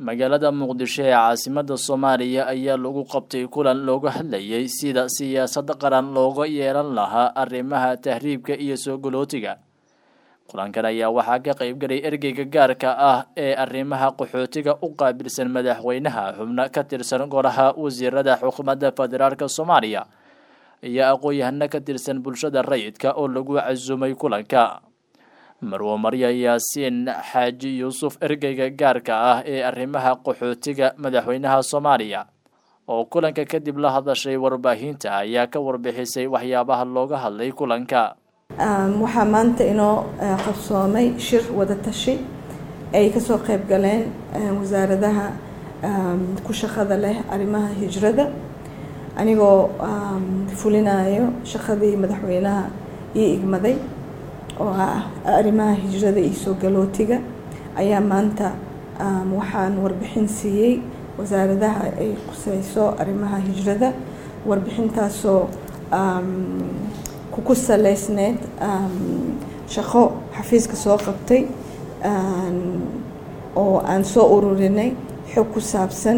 magaalada muqdisho ee caasimada soomaaliya ayaa lagu qabtay kulan looga hadlayay sida siyaasad qaran looga yeelan lahaa arrimaha tahriibka iyo soo galootiga kulankan ayaa waxaa ka qaybgalay ergeyga gaarka ah ee arrimaha qaxootiga u qaabilsan madaxweynaha xubno ka tirsan golaha wasiirada xukuumadda federaalk soomaaliya iyo aqoon-yahano ka tirsan bulshada rayidka oo lagu casumay kulanka marwo marya yaasiin xaaji yuusuf ergeyga gaarka ah ee arrimaha qaxootiga madaxweynaha soomaaliya oo kulanka kadib la hadashay warbaahinta ayaa ka warbixisay waxyaabaha looga hadlay kulanka waxaa maanta inoo qabsoomay shir wada tashi ay kasoo qayb galeen wasaaradaha ku shaqada leh arrimaha hijrada anigoo fulinayo shaqadii madaxweynaha ii igmaday oo ah arrimaha hijrada iyo soo galootiga ayaa maanta waxaan warbixin siiyey wasaaradaha ay quseyso arrimaha hijrada warbixintaasoo ku saleysneyd shaqo xafiiska soo qabtay oo aan soo ururinay xog ku saabsan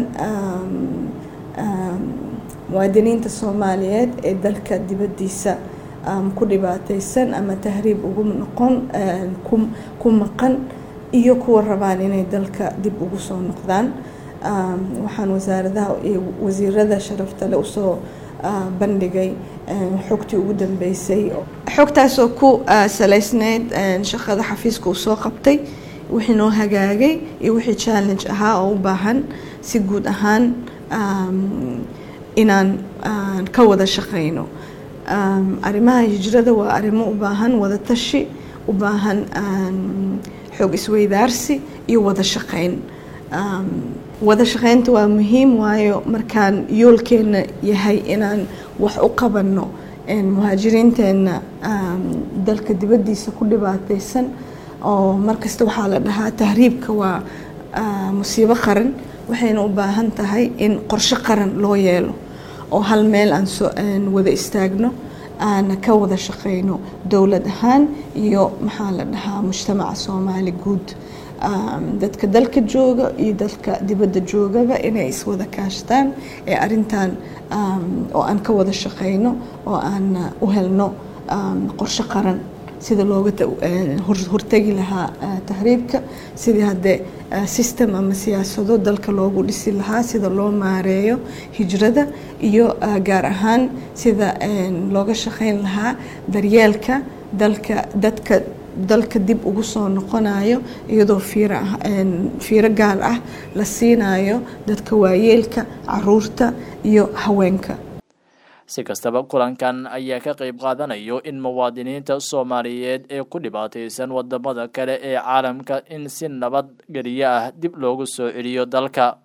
muwaadiniinta soomaaliyeed ee dalka dibaddiisa ku dhibaateysan ama tahriib ugu noqon ku maqan iyo kuwa rabaan inay dalka dib ugu soo noqdaan waxaan wasaaradaha iyo wasiirada sharaftale usoo bandhigay xogtii ugu dambeysay xogtaasoo ku saleysneyd shaqada xafiiska uu soo qabtay wixii noo hagaagay iyo wixii challenge ahaa oo u baahan si guud ahaan inaan ka wada shaqeyno arrimaha hijrada waa arrimo u baahan wada tashi u baahan xoog isweydaarsi iyo wada shaqeyn wada shaqeynta waa muhiim waayo markaan yoolkeena yahay inaan wax u qabanno muhaajiriinteenna dalka dibaddiisa ku dhibaateysan oo markasta waxaa la dhahaa tahriibka waa musiibo qaran waxayna u baahan tahay in qorshe qaran loo yeelo oo hal meel aan wada istaagno aan ka wada shaqeyno dowlad ahaan iyo maxaa la dhahaa mujtamaca soomaali guud dadka dalka jooga iyo dadka dibadda joogaba inay iswada kaashtaan ee arintan oo aan ka wada shaqeyno oo aan u helno qorshe qaran sida looga hortegi lahaa tahriibka sidii haddee system ama siyaasado dalka loogu dhisi lahaa sida loo maareeyo hijrada iyo gaar ahaan sida looga shaqeyn lahaa daryeelka dalka dadka dalka dib ugu soo noqonayo iyadoo fiiro gaar ah la siinayo dadka waayeelka caruurta iyo haweenka si kastaba kulankan ayaa ka qayb qaadanayo in muwaadiniinta soomaaliyeed ee ku dhibaateysan wadamada kale ee caalamka in si nabad geliyo ah dib loogu soo celiyo dalka